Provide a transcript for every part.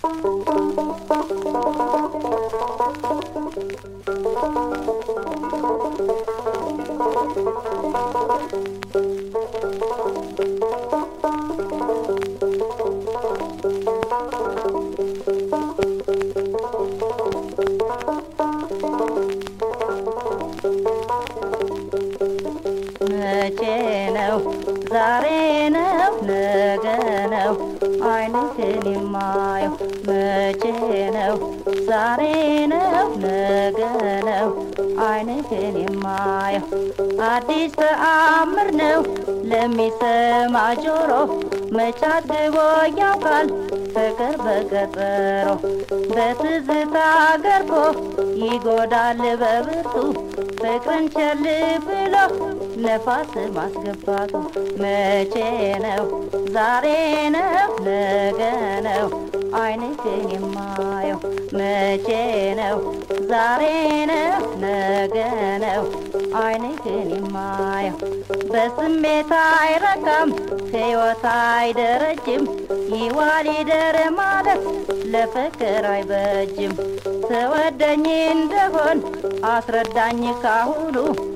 መቼ ነው ዛሬ ነው ነገ ነው አይንህን የማየው መቼ ነው ዛሬ ነው ነገ ነው አይንህን የማየው አዲስ ተአምር ነው ለሚሰማ ጆሮ መቻት ግቦ ያውቃል ፍቅር በቀጠሮ በትዝታ ገርፎ ይጎዳል በብርቱ ፍቅርን ቸል ብሎ ነፋስ ማስገባቱ መቼ ነው ዛሬ ነው ነገ ነው አይንህን የማየው መቼ ነው ዛሬ ነው ነገ ነው አይንህን የማየው በስሜት አይረካም ሕይወት አይደረጅም ይዋል ይደር ማለት ለፍቅር አይበጅም ተወደኝ እንደሆን አስረዳኝ ካሁኑ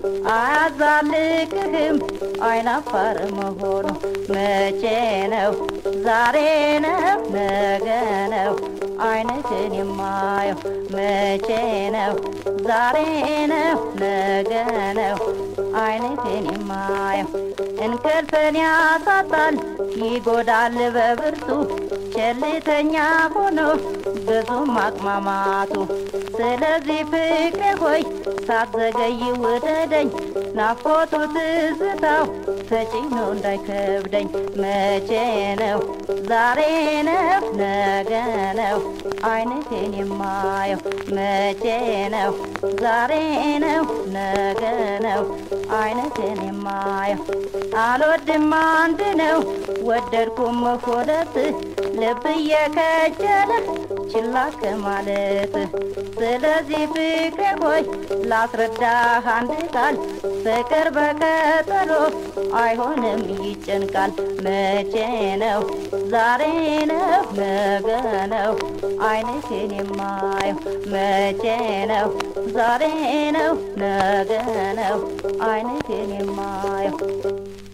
አያዛልቅህም አይናፋር መሆኑ መቼ ነው ዛሬ ነው ነገ ነው አይንህን የማየው መቼ ነው ዛሬ ነው ነገ ነው አይንህን የማየው እንቅልፍን ያሳጣል ይጎዳል በብርቱ ቸልተኛ ሆኖ ብዙም አቅማማቱ ስለዚህ ፍቅሬ ሆይ ሳትዘገይ ውደደኝ ናፍቆቱ ትዝታው ተጭኖ እንዳይከብደኝ መቼ ነው ዛሬ ነው ነገ ነው አይንህን የማየው መቼ ነው ዛሬ ነው ነገ ነው አይንህን የማየው አልወድም አንድ ነው ወደድኩም ሁለት ልብ እየከጀለ ችላ ከማለት ስለዚህ ፍቅሬ ሆይ ላስረዳህ አንድ ቃል ፍቅር በቀጠሮ አይሆንም ይጨንቃል መቼ ነው ዛሬ ነው ነገ ነው አይንህን የማየው መቼ ነው ዛሬ ነው ነገ ነው አይንህን የማየው